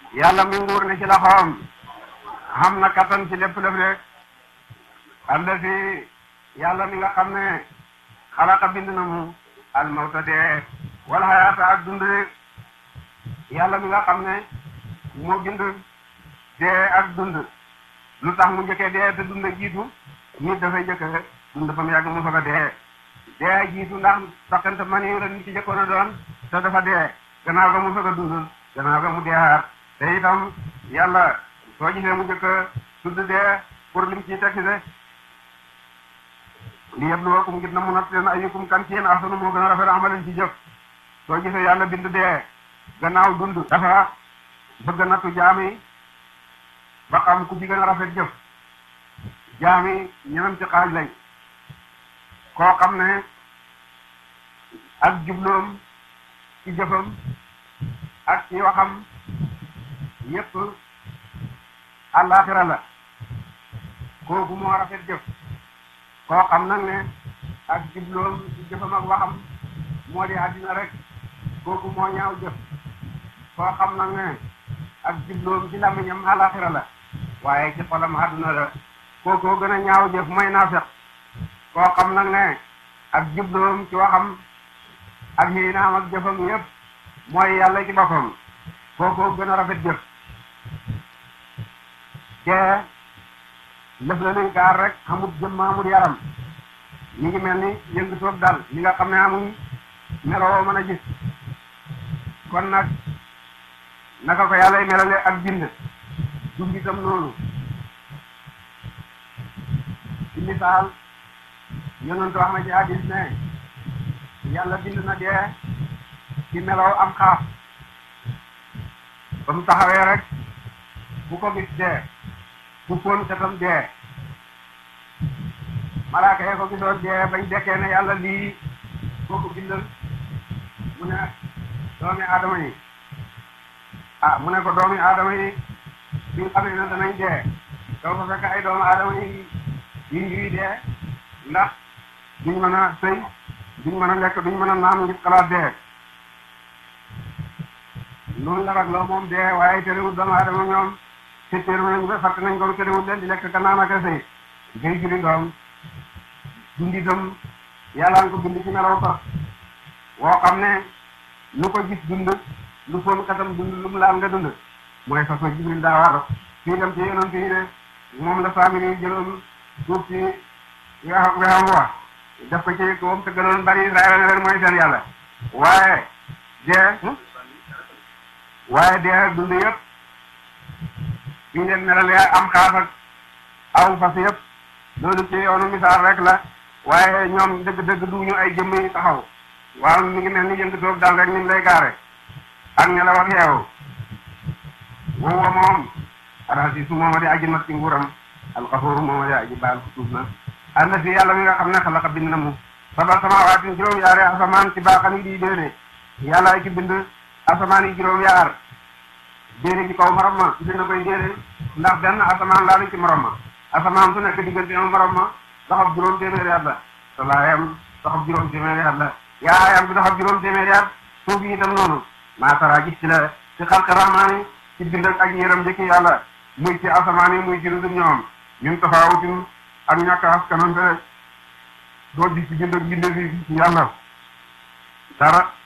yàlla mi nguur ne ci loxoom xam na kattan ci lépp lépp rek ànd fi yàlla mi nga xam ne xalaqa bind na mu al mawta dee wala xayaata ak dund yàlla mi nga xam ne moo bind dee ak dund lu tax mu njëkkee dee te dund jiitu nit dafay njëkk dund fa mu yàgg mu soog a dee dee jiitu ndax saxante man yi la nit ci njëkkoon a doon te dafa dee gannaaw ga mu soog a dund gannaaw ga mu deeaat te itam yàlla soo gisee mu njëkk a tudd dee pour lim ciy tekki de li yabluwakum ngir na mu natt leen ayyukum kan ci yéen ahsanu moo gën a rafet amalan ci jëf soo gisee yàlla bind dee gannaaw dund dafa bëgg nattu jaami ba xam ku ci gën a rafet jëf jaami ñeneen ci xaaj lañ koo xam ne ak jubloom ci jëfam ak ci waxam yépp àllaaxira la kooku moo rafet jëf koo xam nag ne ak jubloom ci jëfam ak waxam moo di àddina rek kooku moo ñaaw jëf koo xam nag ne ak jubloom ci làmmiñam àllaaxira la waaye ci xolam àdduna la kookoo gën a ñaaw jëf mooy naafeq koo xam nag ne ak jubloom ci waxam ak xiinaam ak jëfam yépp mooy yàlla ci boppam kookoo gën a rafet jëf te lëf la luy gaar rek xamut jëmm amut yaram ñu ngi mel ni yëngu toog dal li nga xam ne amuñ meloo mën a gis kon nag naka ko yàlla melale ak bind dund itam noonu ci misaal yonent wax na ci hadis ne yàlla bind na dee ci melow am xaaf ba mu taxawee rek bu ko gis dee bu fóon katam dee malaaka yee ko gisoon dee bañ dekkee ne yàlla lii koo ko bindal mu ne doomi aadama yi ah mu ne ko doomi aadama yi bi nga xamee ne danañ dee doo fa fekk ay doomu aadama yi yi ñuy dee ndax duñ mën a sëy duñ mën a lekk duñ mën a naan ngir xalaat dee noonu la rek loo moom dee waaye terewul doomu aadama ñoom te teeru nañ ba fàtte nañ ko terewul leen di lekk ka naan ak a sëy ngay juri doom dundi itam yàlla nga ko bind ci melaw sax woo xam ne lu ko gis dund lu foon katam dund lu mu laal nga dund mooy fas na jibril daa war fii dem ci yonent yi ne moom la saamiri yi jëloon suuf si weexam weexam wax def ko ci moom te gënoon bari Israël ne leen mooy seen yàlla waaye dee waaye dee dund yëpp fii leen melalee am xaaf ak aw fas yëpp loolu ci yoonu misaal rek la waaye ñoom dëgg-dëgg duñu ay jëmm yi taxaw waaw mi ngi mel ni yëngu toog daal rek ni mu lay gaare ak nelaw ak yeewu woowa moom alxasiisu mooma di aji mat ci nguuram alxafuuru mooma di aji baal ku tuub na ànd fi yàlla mi nga xam ne xalaqa bind na mu sabal samawaatin juróom yaari asamaan ci baaxan yi di déene yàlla ay ci bind asamaan yi juróom yaar déene ci kaw morom ma dina koy déene ndax benn asamaan laalu ci morom ma asamaan su nekk diggante am morom ma doxab juróom téeméeri at la salaayam doxab juróom téeméeri at la yaayam bi doxab juróom téeméeri at suuf yi itam noonu maa tara gis ci la ci xalqi rahmaani ci bind ak ñeeram njëkki yàlla muy ci asamaan yi muy ci lu dul ñoom ñun tafaawutin ak ñàkk askanante doo gis ci bind ak bind fi ci yàlla dara